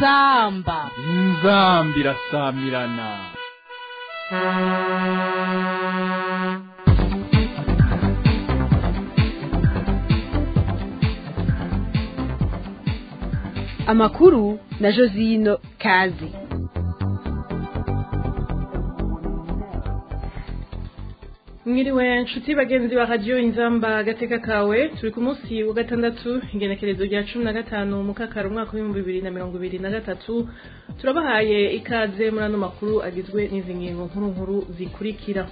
inzamba inzambi irasamirana amakuru na josino kazi mwiriwe nshuti bagenzi ba radiyo inzamba agateka kawe turi ku munsi wa gatandatu ingenekerezo rya cumi na gatanu mukakara umwaka w'ibihumbi bibiri na mirongo ibiri na gatatu turabahaye ikaze muri ano makuru agizwe n'izi ngingo nkuru nkuru zikurikira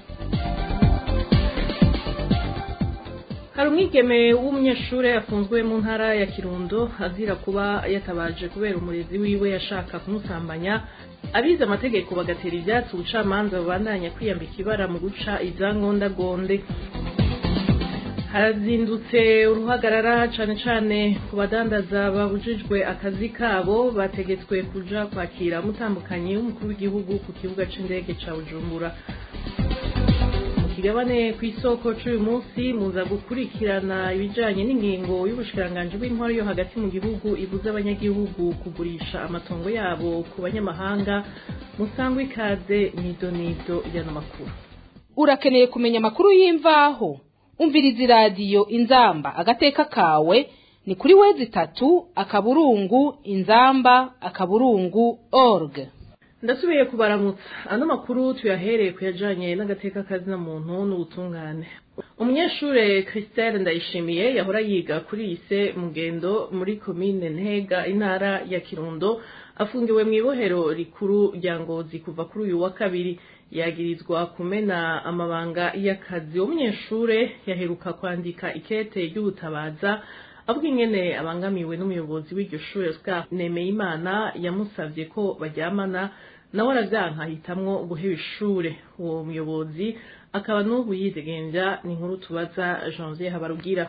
hari umwigeme w'umunyeshuri afunzwe mu ntara ya kirundo azira kuba yatabaje kubera umurezi wiwe yashaka kumusambanya abize amategeko bagatera ibyatsi ubucamanza babandanya kwiyambika ibara mu guca izangondagonde harazindutse uruhagarara cane cane ku badandaza babujijwe akazi kabo bategetswe kuja kwakira mutambukanyi w'umukuru w'igihugu ku kibuga c'indege ca bujumbura kigabane ku isoko c'uyu munsi muza gukurikirana ibijanye n'ingingo y'ubushikiranganji bw'intwaro yo hagati mu gihugu ibuza abanyagihugu kugurisha amatongo yabo ku banyamahanga musangwa ikaze nidonido y'ano makuru urakeneye kumenya amakuru y'imvaho umviriza iradiyo inzamba agateka kawe ni kuri wezi itatu akaburungu inzamba akaburungu org ndasubiye kubaramutsa ano makuru tuyahereye ku yajanye n'agateka kazina muntu n'ubutungane umunyeshure christelle ndayishimiye yahora yiga kuri lise mugendo muri komine ntega intara ya kirundo afungiwe mu ibohero rikuru rya ngozi kuva kuri uyu wa kabiri yagirizwa kumena amabanga y'akazi uwo munyeshure yaheruka kwandika ikete ry'ubutabaza avuga ingene abangamiwe n'umuyobozi w'iryo shure Oscar Nemeyimana yamusavye ko baryamana nawe aravyanka ahitamwo guheba ishure uwo muyobozi akaba n'ubu yidegemvya ni inkuru tubaza Janvier Habarugira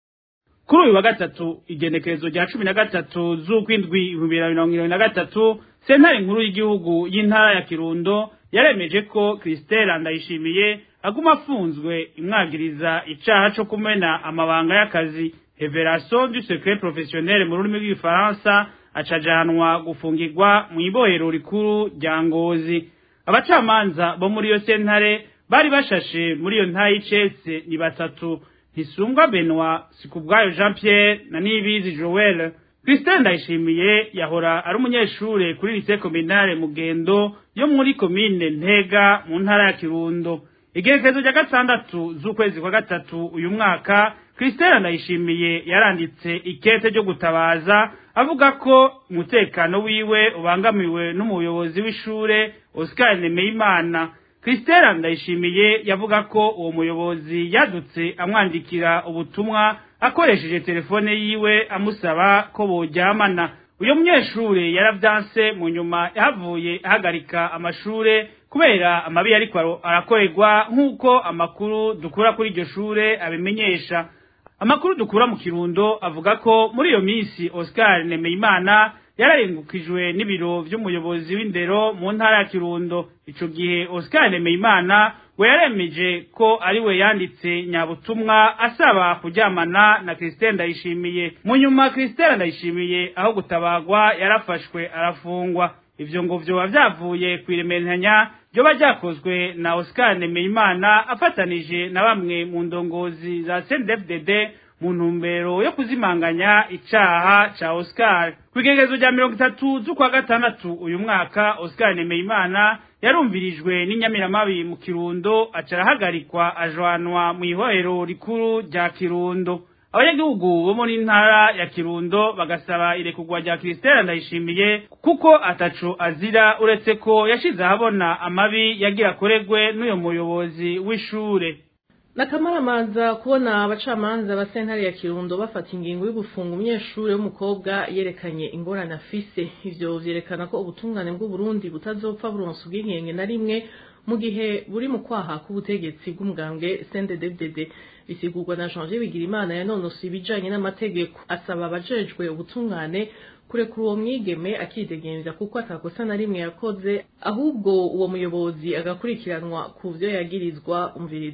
kuri uyu wa gatatu igenekerezo rya cumi na gatatu z'ukwindwi ibihumbi bibiri na mirongo irindwi na gatatu sentare nkuru y'igihugu y'intara ya kirundo yaremeje ko christelle ndayishimiye aguma afunzwe imwagiriza icaha co kumena amabanga y'akazi revelation du secret professionnel mu rurimi rw'igifaransa acajanwa gufungirwa mu ibohero rikuru rya ngozi abacamanza bo muri iyo sentare bari bashashe muri iyo ntayi y'icese ni batatu ntisungwa benoit sikubwayo jean pierre na nibizi joel christelle ndayishimiye yahora ari umunyeshure kuri lise kominale mugendo yo muri komine ntega mu ntara ya kirundo igerekezo rya gatandatu z'ukwezi kwa gatatu uyu mwaka christelle ndayishimiye yaranditse ikete ryo gutabaza avuga ko umutekano wiwe ubangamiwe n'umuyobozi w'ishure oscar nemeyimana christelle ndayishimiye yavuga ko uwo muyobozi yadutse amwandikira ubutumwa akoresheje telefone yiwe amusaba ko boryamana uyo munyeshure yaravyanse mu nyuma yahavuye ahagarika amashure kubera amabi ariko arakorerwa nk'uko amakuru dukura kuri iryo shure abimenyesha amakuru dukura mu kirundo avuga ko muri iyo minsi oscar nemeyimana yararengukijwe n'ibiro vy'umuyobozi w'indero mu ntara ya kirundo ico gihe oscar nemeyimana we yaremeje ko ari we yanditse nyabutumwa asaba kuryamana na christelle ndayishimiye mu nyuma christelle ndayishimiye aho gutabagwa yarafashwe arafungwa ivyo ngo vyoba vyavuye kw'iremeranya ryoba ryakozwe na oscar nemeyimana afatanije na bamwe mu ndongozi za cndfdd mu ntumbero yo kuzimanganya icaha ca oscar kw'igeregezo rya mirongo itatu z'ukwa gatandatu uyu mwaka oscar nemeyimana yarumvirijwe n'inyamiramabi mu kirundo aca arahagarikwa ajanwa mu ihohero rikuru rya kirundo abanyagihugu bo muri ntara ya kirundo bagasaba irekurwa rya christelle ndayishimiye kuko ataco azira uretse ko yashize ahabona amabi yagira akoregwe n'uyo muyobozi w'ishure nakamaramanza kubona abacamanza ba sentare ya kirundo bafata ingingo yo gufunga umunyeshuri w'umukobwa yerekanye ingorane afise ivyo vyerekana ko ubutungane bw'uburundi butazopfa buronsa ubwigenge na rimwe mu gihe buri mu kwaha k'ubutegetsi bw'umugambwe cndddd bisigurwa na janvier bigirimana yanonosoye ibijanye n'amategeko asaba abajejwe ubutungane kurekura uwo mwigeme akidegemvya kuko atakosa na rimwe yakoze ahubwo uwo muyobozi agakurikiranwa ku vyo yagirizwa umviriza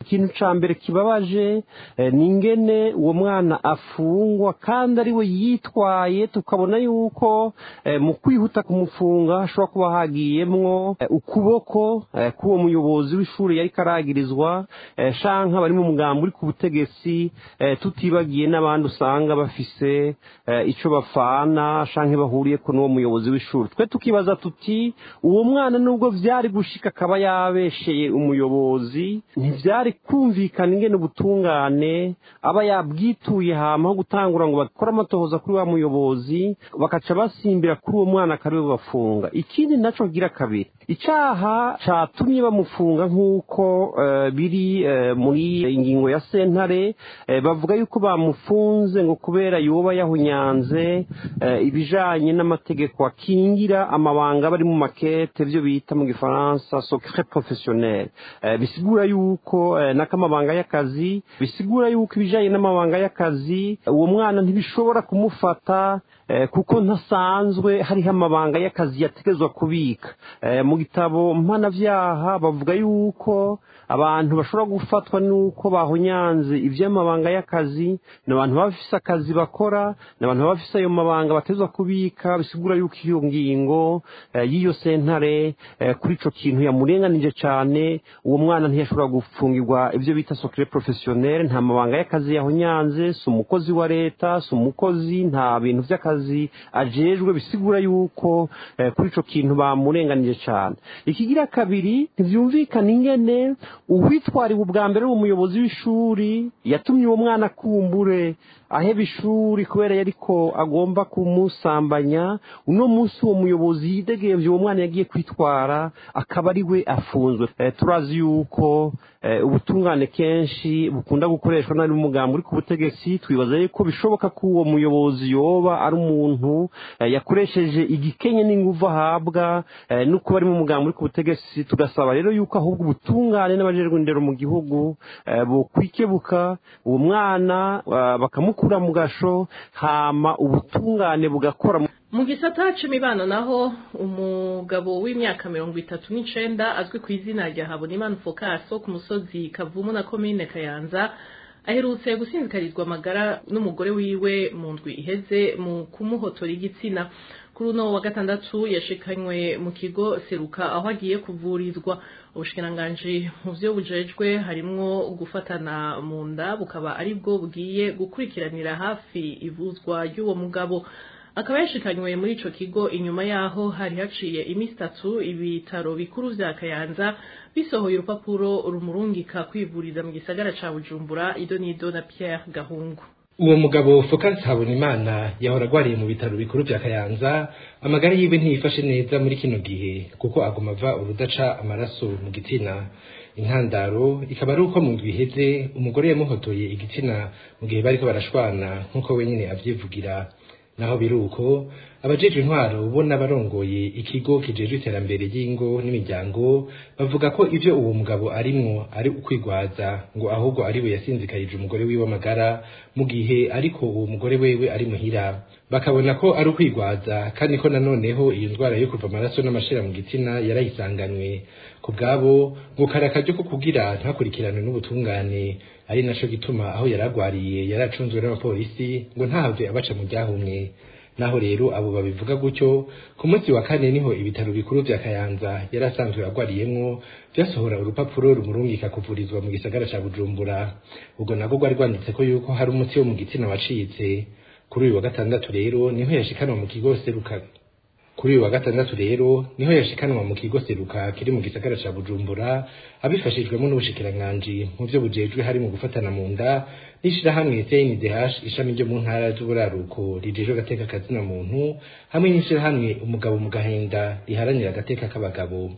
ikintu ca mbere kibabaje eh, ni ingene uwo mwana afungwa kandi ari we yitwaye tukabona yuko eh, mu kwihuta kumufunga hashobora kuba hagiyemwo eh, ukuboko eh, k'uwo muyobozi w'ishuri yariko aragirizwa eh, shanka bari mu mugambi uri ku butegetsi eh, tutibagiye n'abandi usanga bafise eh, ico bafana shanke bahuriyeko n'uwo muyobozi w'ishuri twe tukibaza tuti uwo mwana nubwo vyari gushika akaba yabesheye umuyobozi ntivyari kumvikana ingene ubutungane aba yabwituye hama ho gutangura ngo bakore amatohoza kuri wa muyobozi bakaca basimbira kuri uwo mwana akariwe bafunga ikindi naco gira kabiri icaha catumye bamufunga nk'uko eh, biri eh, muri ingingo ya sentare eh, bavuga yuko bamufunze ngo kubera yoba yahunyanze eh, ibijanye n'amategeko akingira amabanga bari mu makete vyo bita mu gifaransa secret professionnel eh, bisigura yuko eh, n'akamabanga y'akazi bisigura yuko ibijanye n'amabanga y'akazi uwo mwana ntibishobora kumufata eh, kuko ntasanzwe hariho amabanga y'akazi yategezwa kubika eh, mu gitabo mpanavyaha bavuga yuko abantu bashobora gufatwa nuko bahonyanze ivy'amabanga y'akazi ni abantu baba bafise akazi bakora ni abantu baba bafise ayo mabanga batezwa kubika bisigura yuko iyo ngingo eh, y'iyo sentare eh, kuri ico kintu yamurenganije cane uwo mwana ntiyashobora gufungirwa ivyo bita secret professionnel nta mabanga y'akazi yahonyanze si umukozi wa leta si umukozi nta bintu vy'akazi ajejwe bisigura yuko eh, kuri ico kintu bamurenganije cane ikigira kabiri ntivyumvikana ingene uwitwariwe ubwa mbere umuyobozi w'ishuri yatumye uwo mwana kumbure aheba ishuri kubera yariko agomba kumusambanya uno munsi uwo muyobozi yidegevye uwo mwana yagiye kwitwara akaba ari we afunzwe eh, turazi yuko eh, ubutungane kenshi bukunda gukoreshwa n'ari umugambi uri ku butegetsi twibaza yuko bishoboka ko uwo muyobozi yoba ari umuntu eh, yakoresheje igikenye n'inguvu ahabwa eh, nuko bari mu mugambi uri ku butegetsi tugasaba rero yuko ahubwo ubutungane n'abajejwe indero mu gihugu eh, bokwikebuka uwo mwana eh, bakamukura mu gasho hama ubutungane bugakora mu mu gisata c'imibano naho umugabo w'imyaka mirongo itatu n'icenda azwi ku izina rya habonimana fokaso ku musozi kavumu na komine kayanza aherutse gusinzikarizwa amagara n'umugore wiwe mu ndwi iheze mu kumuhotora igitsina kuri uno wa gatandatu yashikanywe mu kigo seruka aho agiye kuvurizwa ubushikiranganji mu vyo bujejwe harimwo gufatana mu nda bukaba aribwo bugiye gukurikiranira hafi ivuzwa ry'uwo mugabo akaba yashikanywe muri ico kigo inyuma yaho hari haciye imisi itatu ibitaro bikuru vya kayanza bisohoye urupapuro rumurungika kwivuriza mu gisagara ca bujumbura ido n'ido na pierre gahungu uwo mugabo Focus Habonimana yahora agwariye mu bitaro bikuru vya Kayanza amagara yiwe ntiyifashe neza muri kino gihe kuko aguma ava urudaca amaraso mu gitsina intandaro ikaba ari uko mu ndwi iheze umugore yamuhotoye igitsina mu gihe bariko barashwana nk'uko wenyine avyivugira naho biri uko abajejwe intwaro bo n'abarongoye ikigo kijejwe iterambere ry'ingo n'imiryango bavuga ko ivyo uwo mugabo arimwo ari ukwigwaza ngo ahubwo ari we yasinzikarije umugore wiwe amagara mu gihe ariko uwo mugore wewe ari muhira bakabona ko ari ukwigwaza kandi ko nanoneho iyo ndwara yo kuva amaraso n'amashira mu gitsina yarayisanganwe ku bwabo ngo kari akaryo ko kugira ntakurikiranwe n'ubutungane ari naco gituma aho yaragwariye yaracunzwe n'abapolisi ngo ntahave abaca mu ryahumye naho rero abo babivuga gutyo ku munsi wa kane niho ibitaro bikuru vya Kayanza yari asanzwe agwariyemwo vyasohora urupapuro rumurungika kuvurizwa mu gisagara ca Bujumbura ubwo nabwo rwari rwanditseko yuko hari umuti wo mu gitsina wacitse kuri uyu wa gatandatu rero niho yashikanwa mu kigo seruka kuri uyu wa gatandatu rero niho yashikanwa mu kigo seruka kiri mu gisagara ca Bujumbura abifashijwemo n'ubushikiranganji mu vyo bujejwe hari mu gufatana mu nda n'ishirahamwe CNDH ishami ryo mu ntara z'uburaruko rijejwe agateka kazina muntu hamwe n'ishirahamwe umugabo mu gahenda riharanira agateka k'abagabo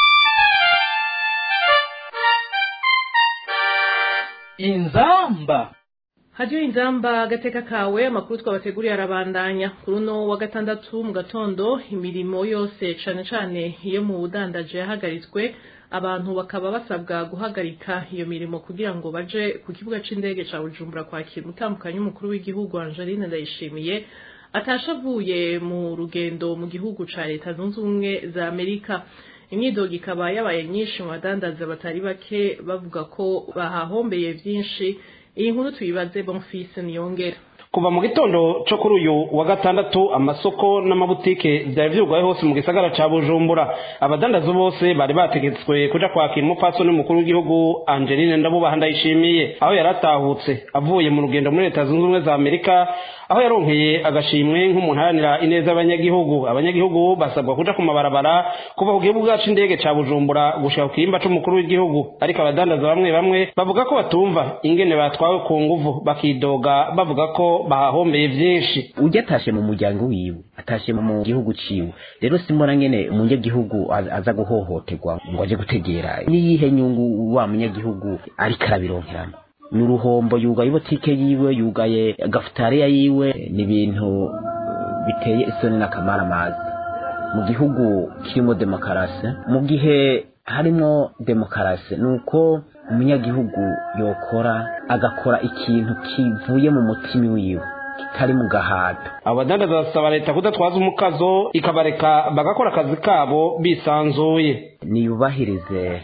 inzamba hadiyo inzamba agateka kawe amakuru twabateguriye arabandanya kuri uno wa gatandatu mu gatondo imirimo yose cane cane iyo mu budandaje yahagaritswe abantu bakaba basabwa guhagarika iyo mirimo kugira ngo baje ku kibuga c'indege ca bujumbura kwakira umutambukanyi w'umukuru w'igihugu angeline ndayishimiye atasha avuye mu rugendo mu gihugu ca leta zunze ubumwe za amerika imyidogo ikaba yabaye nyinshi mu badandaza batari bake bavuga ko bahahombeye vyinshi iyi nkuru tuyibaze bonfise niyongera kuva mu gitondo cyo kuri uyu wa gatandatu amasoko n'amabutike byari byugaye hose mu gisagara ca bujumbura abadandaza bose bari bategetswe kuja kwakira umupfasoni w'umukuru w'igihugu angeline ndabubaha ndayishimiye aho yari atahutse avuye mu rugendo muri leta zunze ubumwe za amerika aho yaronkeye agashimwe nk'umuntu aharanira ineza y'abanyagihugu abanyagihugu basabwa kuja ku mabarabara kuva ku kibuga c'indege ca bujumbura gushika ku kirimba c'umukuru w'igihugu ariko abadandaza bamwe bamwe bavuga ko batumva ingene batwawe ku nguvu bakidoga bavuga ko bahahombeye vyinshi ujya atashe mu muryango wiwe atashe mu gihugu ciwe rero simbona ngene umunyagihugu aza guhohoterwa ngo aje gutegera niyihe nyungu wa munyagihugu ariko arabironkeramo ni uruhombo yugaye ibotike yiwe yugaye gafutariya yiwe ni ibintu biteye isoni n'akamaramazi mu gihugu kirimo demokarasi mu gihe harimo demokarasi ni uko umunyagihugu yokora agakora ikintu kivuye mu mutima wiwe kitari mu gahato abadandaza basaba leta kudatwaza umukazo ikabareka bagakora akazi kabo bisanzuye niyubahirize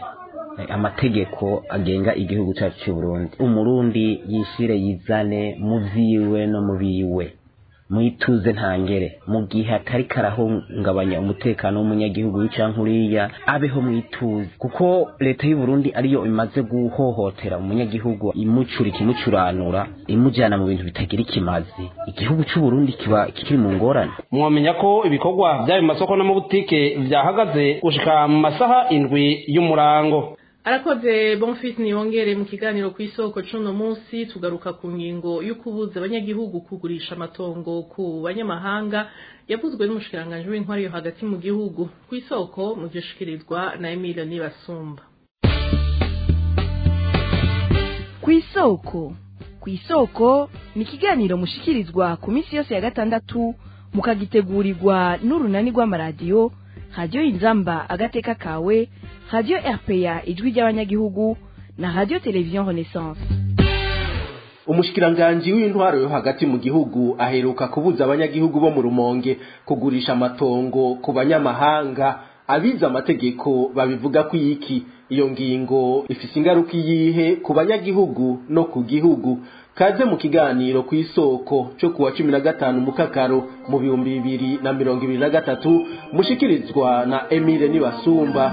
amategeko agenga igihugu cyacu cy'u Burundi umurundi yishire yizane mu vyiwe no mu biwe mwituze ntangere mu gihe atari karahungabanya umutekano w'umunyagihugu w'icanka uriya abeho mwituze kuko leta y'u Burundi ariyo imaze guhohotera umunyagihugu imucurika imucuranura imujyana mu bintu bitagira ikimazi igihugu cy'u Burundi kiba kiri mu ngorane mwamenya ko ibikorwa by'ayo masoko n'amabutike byahagaze gushika mu masaha indwi y'umurango arakoze bonfisi niyongere mu kiganiro ku isoko cuno munsi tugaruka ku ngingo yo kubuza abanyagihugu kugurisha amatongo ku banyamahanga yavuzwe n'umushikiranganji w'intwari yo hagati mu gihugu ku isoko mu gishikirizwa na Emile Nibasumba ku isoko ku isoko ni ikiganiro mushikirizwa ku minsi yose ya gatandatu mukagitegurirwa n'urunani rw'amaradiyo radiyo inzamba agateka kawe radiyo rpa ijwi ry'abanyagihugu na radiyo televiziyo renaissance umushikiranganji w'intwaro yo hagati mu gihugu aheruka kubuza abanyagihugu bo mu rumonge kugurisha amatongo ku banyamahanga abize amategeko babivuga ko iki iyo ngingo ifise ingaruka iyihe ku banyagihugu no ku gihugu kaze mu kiganiro ku isoko cyo kuwa cumi na gatanu mukakaro mu bihumbi bibiri na mirongo ibiri na gatatu mushikirizwa na emile nibasumba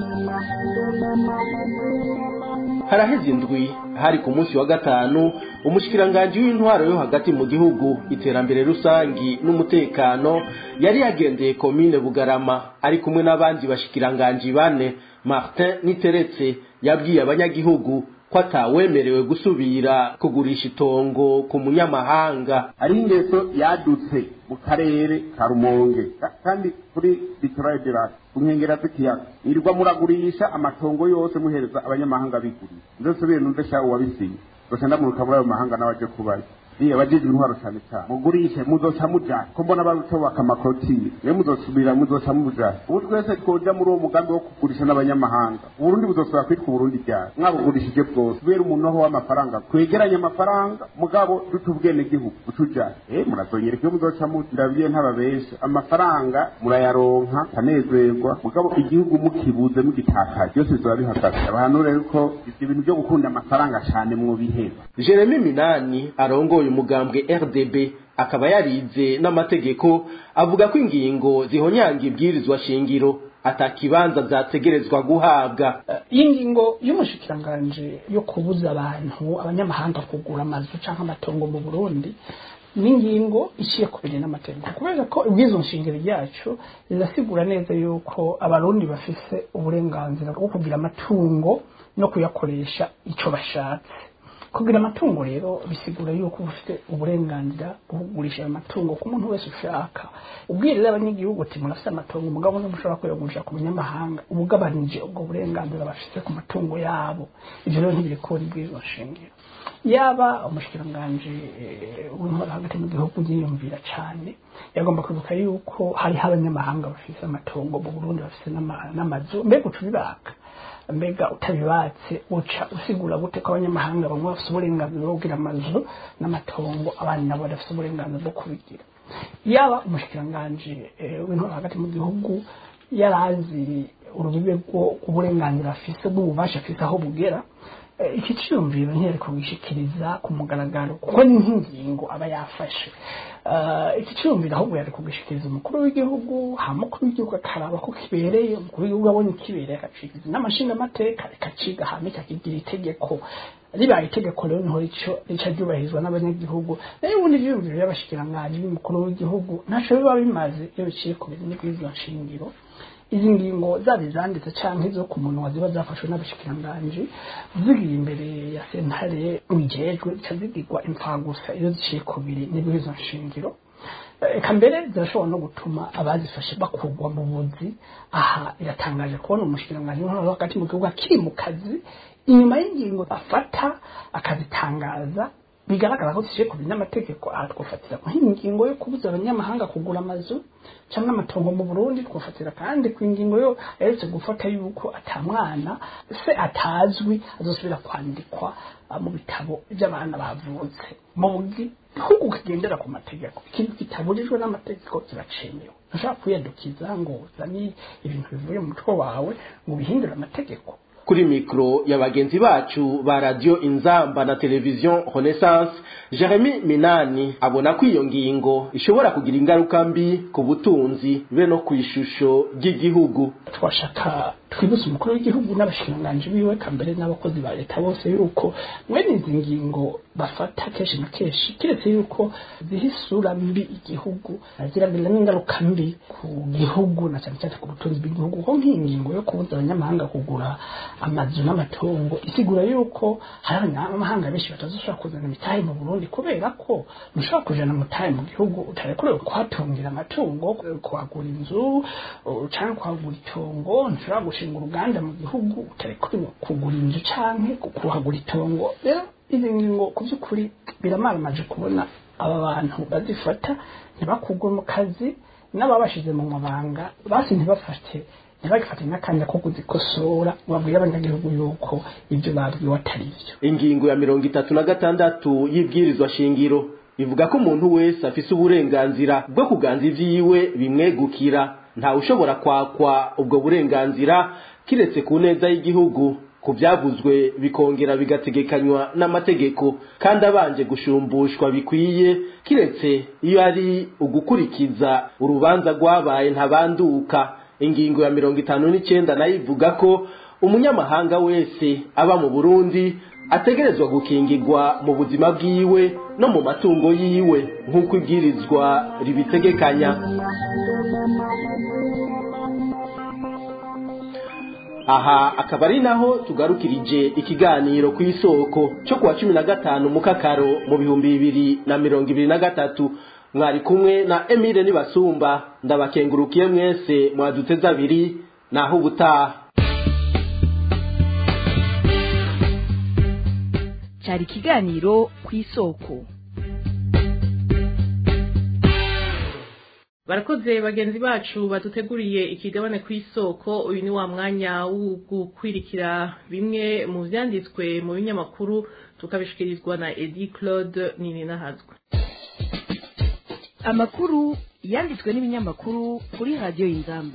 haraheze indwi hari ku munsi wa gatanu umushikiranganji w'intwaro yo hagati mu gihugu iterambere rusangi n'umutekano yari yagendeye komine bugarama ari kumwe n'abandi bashikiranganji bane martin niteretse yabwiye abanyagihugu ko atawemerewe gusubira kugurisha itongo ku munyamahanga ari ingeso yadutse mu karere ka rumonge kandi kuri litorale de lac ku nkengera z'ikiyaga irirwa muragurisha amatongo yose muhereza abanyamahanga bigurira ndosubire numve shawe wabisinye gusa ndamuruka muri ayo mahanga n'abaje kubayo iyo abajijwe intwaro cyane cyane mugurishe muzoca mujana ko mbona barutobaka amakotire niyo muzosubira muzoca mujana ubu twese twoja muri uwo mugambi wo kugurisha n'abanyamahanga uburundi buzosubira kwitwa uburundi ryari mwabugurishije bwose kubera umuntu aho w'amafaranga twegeranye amafaranga mugabo dute ubwenegihugu utujana eh murazonyereka iyo muzoca ndabwiye ntababesha amafaranga murayaronka kanezerwa mugabo igihugu mukibuze mugitakaje byose bizoba bihagaze abantu rero ko ibyo bintu byo gukunda amafaranga cyane mwobiheba jeremy minani arongoye umugambwe rdb akaba yarize n'amategeko avuga ko ingingo zihonyanga ibwirizwa shingiro atakibanza zategerezwa guhabwa iyi ngingo y'umushikiranganji yo kubuza abantu abanyamahanga kugura amazu cyangwa amatongo mu burundi ni ingingo iciye ku biri n'amategeko kubera ko ubwizo nshingiro ryacu rirasigura neza yuko abarundi bafise uburenganzira bwo kugira amatungo no kuyakoresha icyo bashatse kugira amatungo rero bisigura yuko ufite uburenganzira bwo kugurisha ayo matungo ku muntu wese ushaka ubwirira abanyagihugu ati murafite amatungo umugabo ntimushobora kuyagurisha ku munyamahanga ubugabanije ubwo burenganzira bafite ku matungo yabo ibyo rero ntibiri kubona ibwirizwa nshingiro yaba umushikiranganji w'intwaro hagati mu gihugu yiyumvira cyane yagomba kwibuka yuko hariho abanyamahanga bafite amatungo mu burundi bafite n'amazu mbega uca ubibaka mbega utabibatse uca usigura gute ko abanyamahanga bamwe bafite uburenganzira bwo kugira amazu n'amatongo abandi nabo badafite uburenganzira bwo kubigira yaba umushikiranganji w'intwaro hagati mu gihugu yari azi urubibe rw'uburenganzira afise bw'ububasha afise aho bugera iki cyiyumviro ntiyari kubishikiriza ku mugaragaro kuko ni nk'ingingo aba yafashe iki cyiyumviro ahubwo yari kubishikiriza umukuru w'igihugu ha mukuru w'igihugu akaraba ko kibereye umukuru w'igihugu abonye kibereye akacikiza n'amashinga amateka rikaciga hame kakigira itegeko ribaye itegeko rero niho rico rica ryubahirizwa n'abanyagihugu nayo ubundi ivyiyumviro by'abashikiranganji b'umukuru w'igihugu ntaco biba bimaze iyo biciye ku bintu bw'izo nshingiro izi ngingo zaba izanditse canke zo ku munwa ziba zafashwe n'abashikiranganji zigiye imbere ya sentare wijejwe zica zigirwa impfagusa iyo ziciye ku biri n'ibwizo nshingiro eka mbere zirashobora no gutuma abazifashe bakurwa mu buzi aha iratangaje kubona umushikiranganji w'intwaro hagati mu gihugu akiri mu kazi inyuma y'ingingo afata akazitangaza bigaragara ko zishiye ku biri n'amategeko aha twofatira nk'ingingo yo kubuza abanyamahanga kugura amazu cyangwa amatongo mu burundi twofatira kandi ku ingingo yo aherutse gufata yuko atamwana se atazwi azosubira kwandikwa mu bitabo by'abana bavutse mu gihugu kigendera ku mategeko ikintu kitaburijwe n'amategeko kiracemewe ntushobora kwiyadukiza ngo uzane ibintu bivuye mu mutwe wawe ngo ubihindure amategeko kuri mikro ya bagenzi bacu ba radio inzamba na televiziyo renaissance jeremy minani abona ko iyo ngingo ishobora kugira ingaruka mbi ku butunzi be no ku ishusho ry'igihugu twashaka twibutse umukuru w'igihugu n'abashikiranganji biwe kambere n'abakozi ba leta bose yuko mwene izi ngingo bafata kenshi na kenshi kiretse yuko ziha isura mbi igihugu ziragira n'ingaruka mbi ku gihugu na cyane cyane ku butunzi bw'igihugu kuko nk'iyi ngingo yo kubuza abanyamahanga kugura amazu n'amatongo isigura yuko hari abanyamahanga benshi batazoshobora kuzana imitahe mu burundi kubera ko ntushobora kujana mutahe mu gihugu utarekorewe kuhatungira amatungo kuhagura inzu cyangwa kuhagura itongo ntushobora gushinga uruganda mu gihugu utarekorewe kugura inzu canke kuhagura itongo rero izi ngingo ku by'ukuri biramaramaje kubona aba bantu bazifata ntibakugwe mu kazi n'ababashize mu mabanga basi ntibafate ntibagifate n'akanya ko kuzikosora babwire abanyagihugu yuko ibyo babwiwe atari byo ingingo ya mirongo itatu na gatandatu y'ibwirizwa shingiro ivuga ko umuntu wese afise uburenganzira bwo kuganza ivyiwe bimwegukira ntawe ushobora kwakwa ubwo burenganzira kiretse ku neza y'igihugu ku byavuzwe bikongera bigategekanywa n'amategeko kandi abanje gushumbushwa bikwiye kiretse iyo ari ugukurikiza urubanza rwabaye ntabanduka ingingo ya mirongo itanu n'icyenda nayo ivuga ko umunyamahanga wese aba mu burundi ategerezwa gukingirwa mu buzima bwiwe no mu matungo yiwe nk'uko ibwirizwa ribitegekanya aha akaba ari naho tugarukirije ikiganiro ku isoko cyo kuwa cumi na gatanu mukakaro mu bihumbi bibiri na mirongo ibiri na gatatu mwari kumwe na emile nibasumba ndabakengurukiye mwese mwaduteze abiri naho ubutaha cyari ikiganiro ku isoko barakoze bagenzi bacu baduteguriye ikigabane ku isoko uyu ni wa mwanya wo gukwirikira bimwe mu byanditswe mu binyamakuru tukabishikirizwa na edi claude nini nahazwe amakuru yanditswe n'ibinyamakuru kuri radiyo y'ingamba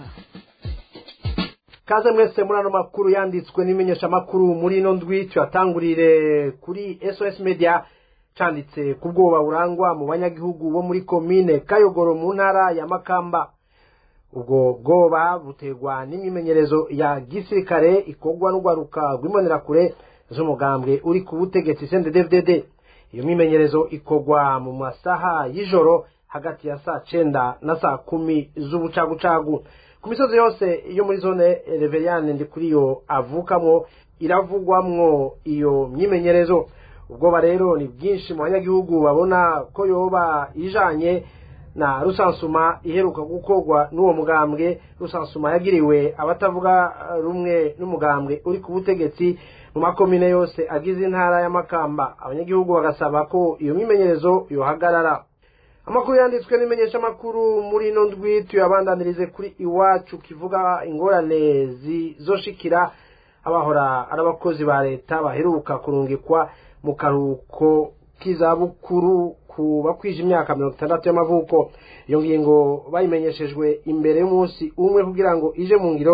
kaze mwese muri ano makuru yanditswe n'imenyeshamakuru muri ino ndwi tuyatangurire kuri sos media cyanditse ku bwoba burangwa mu banyagihugu bo muri komine kayogoro mu ntara ya makamba ubwo bwoba buterwa n'imyimenyerezo ya gisirikare ikorwa n'urwaruka rw'imbonerakure z'umugambwe uri ku butegetsi cnddd iyo myimenyerezo ikorwa mu masaha y'ijoro hagati ya saa cyenda na saa kumi z'ubucagucagu ku misozi yose yo muri zone reveriyane ndi kuri yo avukamo iravugwamwo iyo myimenyerezo ubwoba rero ni bwinshi mu banyagihugu babona ko yoba ijanye na rusansuma iheruka gukorwa n'uwo mugambwe rusansuma yagiriwe abatavuga rumwe n'umugambwe uri ku butegetsi mu makomine yose agize intara y'amakamba abanyagihugu bagasaba ko iyo myimenyerezo yohagarara amakuru yanditswe n'imenyeshamakuru muri ino ndwi tuyabandanirize kuri iwacu kivuga ingorane zizoshikira abahora ari abakozi ba leta baheruka kurungikwa mu karuhuko k'izabukuru ku bakwije imyaka mirongo itandatu y'amavuko iyo ngingo bayimenyeshejwe imbere y'umunsi umwe kugira ngo ije mu ngiro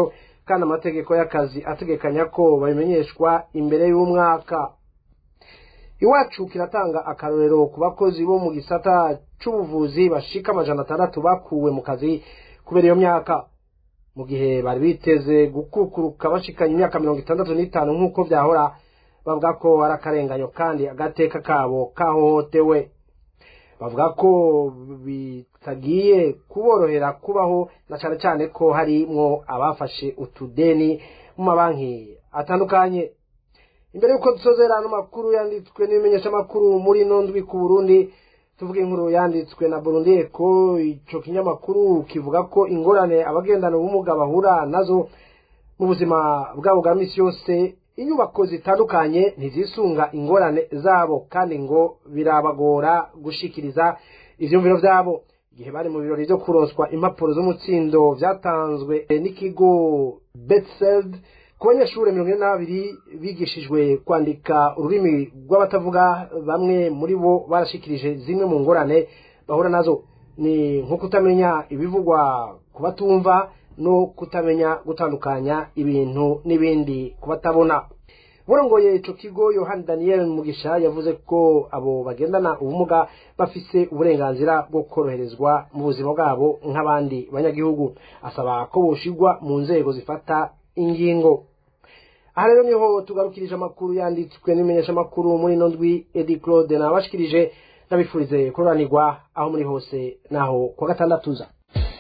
kandi amategeko y'akazi ategekanya ko babimenyeshwa imbere y'umwaka iwacu kiratanga akarorero ku bakozi bo mu gisata c'ubuvuzi bashika amajana atandatu bakuwe mu kazi kubera iyo myaka mu gihe bari biteze gukukuruka bashikanye imyaka mirongo itandatu n'itanu nk'uko byahora bavuga ko ari akarenganyo kandi agateka kabo kahohotewe bavuga ko bitagiye kuborohera kubaho na cyane cyane ko harimwo abafashe utudeni mu mabanki atandukanye imbere y'uko dusozera ano makuru yanditswe n'ibimenyeshamakuru muri ino ndwi ku burundi tuvuga inkuru yanditswe na burundi ko icyo kinyamakuru kivuga ko ingorane abagendana ubumuga bahura nazo mu buzima bwabo bwa minsi yose inyubako zitandukanye ntizisunga ingorane zabo kandi ngo birabagora gushikiriza ivyumviro vyabo igihe bari mu birori vyo kuronswa impapuro z'umutsindo vyatanzwe n'ikigo betseld ku banyeshuri mirongo ine n'abiri bigishijwe kwandika ururimi rw'abatavuga bamwe muri bo barashikirije zimwe mu ngorane bahura nazo ni nko kutamenya ibivugwa ku batumva no kutamenya gutandukanya ibintu n'ibindi ku batabona burongoye ico kigo yohani daniel mugisha yavuze ko abo bagendana ubumuga bafise uburenganzira bwo koroherezwa mu buzima bwabo nk'abandi banyagihugu asaba ko boshigwa mu nzego zifata ingingo aha rero niho tugarukirije amakuru yanditswe n'imenyeshamakuru muri ino ndwi edi claude nabashikirije ndabifurize kuroranirwa aho muri hose naho kuwa gatandatu za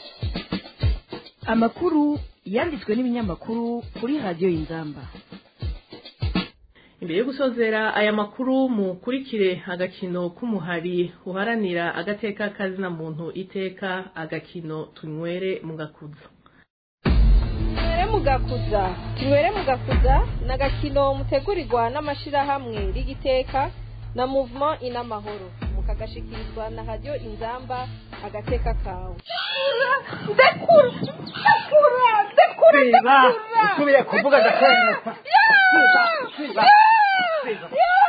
amakuru yanditswe n'ibinyamakuru kuri radiyo y'inzamba imbere yo gusozera aya makuru mukurikire agakino k'umuhari uharanira agateka kazina muntu iteka agakino tunywere mu gakuza tunywere mu gakuza tunywere mu gakuza ni agakino mutegurirwa n'amashyirahamwe rigiteka na muvuma inamahoro mukagashikirizwa na radiyo inzamba agateka kawe ndekura ndekura ndekura siba usubiye kuvuga ndakwemeza siba siba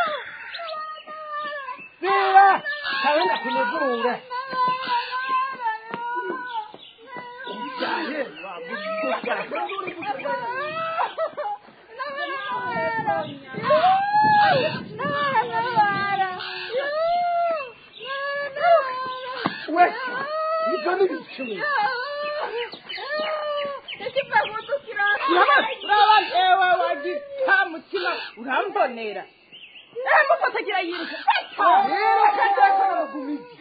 siba kabenda kunigurure we ibyo ni bicumi uraba ewe wagita mutima urambonera ehe mufatagira yiruka yiruka ndetse n'amagumizi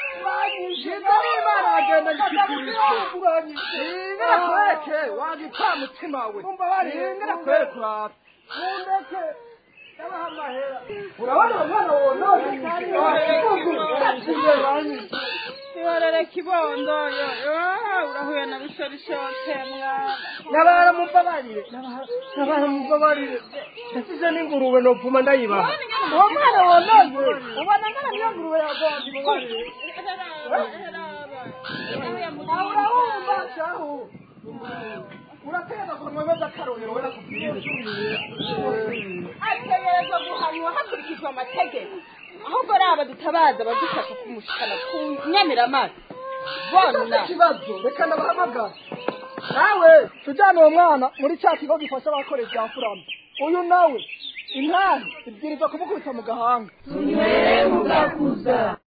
Imana agenda gishikirije Ningirakweke wagita mutima we Ningirakweke urata Mundeke Yabaha amahera Urabona umwana wonone Yorere kibondo yo urahuye na bishorishotse mwana Nabara mumbabarire Nabara mumbabarire Nasize n'ingurube nopfuma ndayibaha Uwo mwana wonone ubona ngana niyo ngurube yagonze mubarire Urahumba shahu Urateza kunwemeza akarorero wera kubwiriza ategerezwa guhanwa hakurikijwe amategeko ahubwo raba dutabaza abadufasha kumushikana ku nyamiramazi bona ikibazo reka ndabahamagara nawe tujyane uwo mwana muri cya kigo gifasha abakoresha bya furama uyu nawe intare ibwiriza kumukubita mu gahanga tunywere mugakuza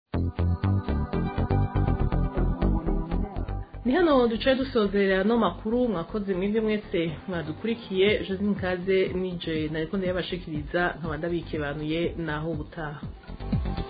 ni hano duce dusozerera no makuru mwakoze mwebwe mwese mwadukurikiye josine kaze nije nariko ndayabashikiriza nkaba ndabikebanuye naho ubutaha